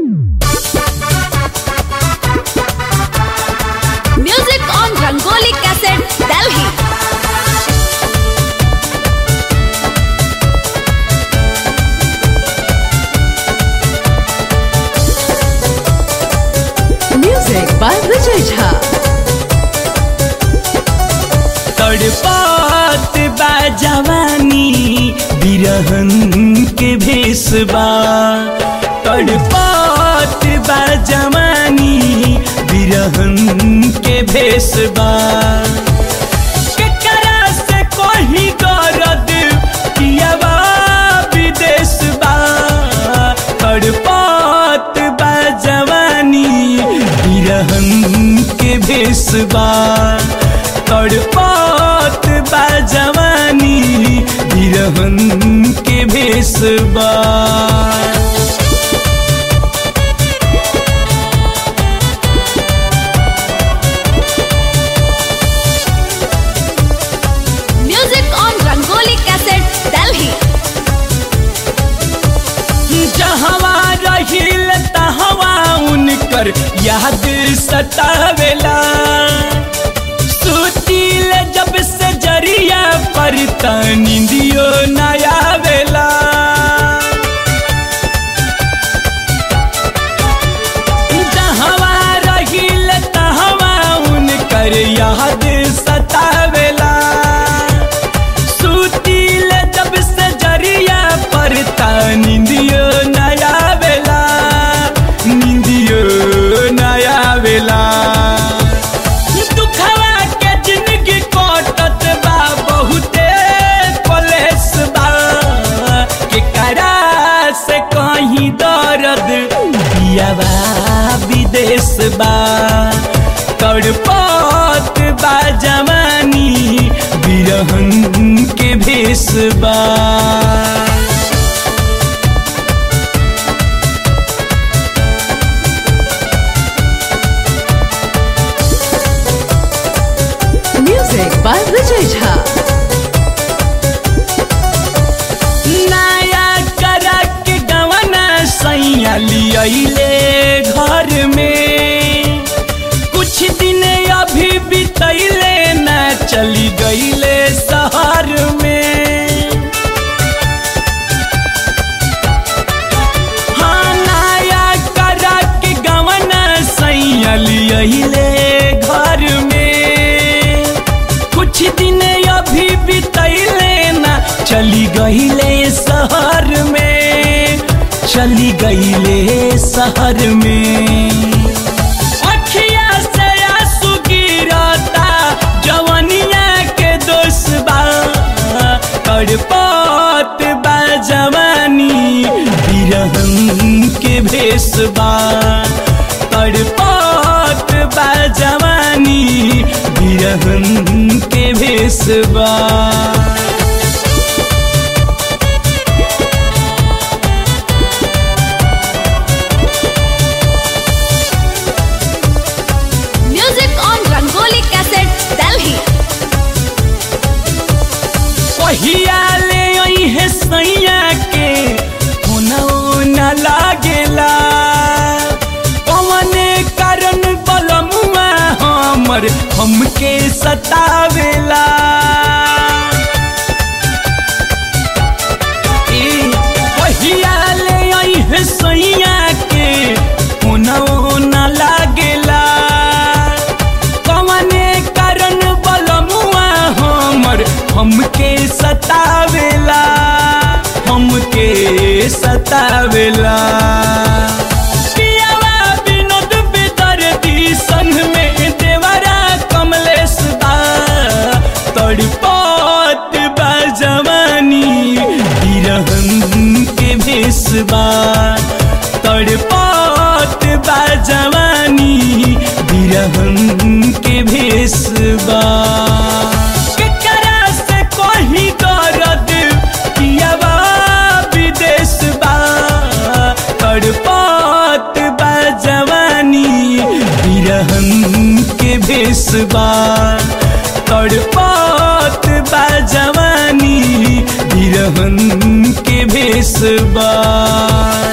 Music on Rangoli Cassette, Delhi. Music by Vijay Jha. तड़पात बा जवानी बिरहन के भेसबा तड़पात बा जवानी बिरहन के भेसबा केकरा से कोही गरद कियावा विदेश बा तड़पात बा जवानी बिरहन के भेसबा तड़पात बा जवानी बिरहन के भेसबा Music on Rangoli Cassette, Delhi. जहवा रहिल तहवा उनकर याद सतावेला सुतिल जब से जरिया पर त निंदियो नया वेला जहवा रहिल तहवा उनकर याद सतावेला सुतिल जब से जरिया पर ता निंदियो नया वेला निंदियो नया वेला दुखवा के जिंदगी कटत बा बहुते कलेस बा के करा से कहीं दर्द पियावा विदेश बा तड़पत बा जवानी बिरहन के भेस बा Music by Vijay Jha. नया करा के गवना सैया लियले घर में कुछ दिन अभी बितैले न चली गईले शहर में हाँ नया करा के गवना सैया लियले घर में कुछ दिन अभी बितैले ना चली गईले शहर में चली गईले शहर में अखिया से आंसू गिरता जवनिया के दोष बा तड़पत बा जवानी बिरहन के भेष बा तड़पत बा जवानी बिरहन के भेष बा Music on Rangoli Cassette, Delhi. पहिया ले आई है सैया के होना न लागेला पवने कारण बलमुआ हमर हमके सतावेला ए, पहिया ले आई है सैया के होना न लागेला कवने कारण बलमुआ हमर हमके सतावेला हमके सतावेला पियावा विनोद बेदर्दी संग में देवरा कमलेश बा तड़पत बा जवानी बिरहन के भेष बा तड़पत बा जवानी बिरहन के भेष बा केकरा से कोही दर्द पियावा विदेश बा तड़पत बा जवानी बिरहन के भेष बा तड़पत बा जवानी बिरहन के भेष बा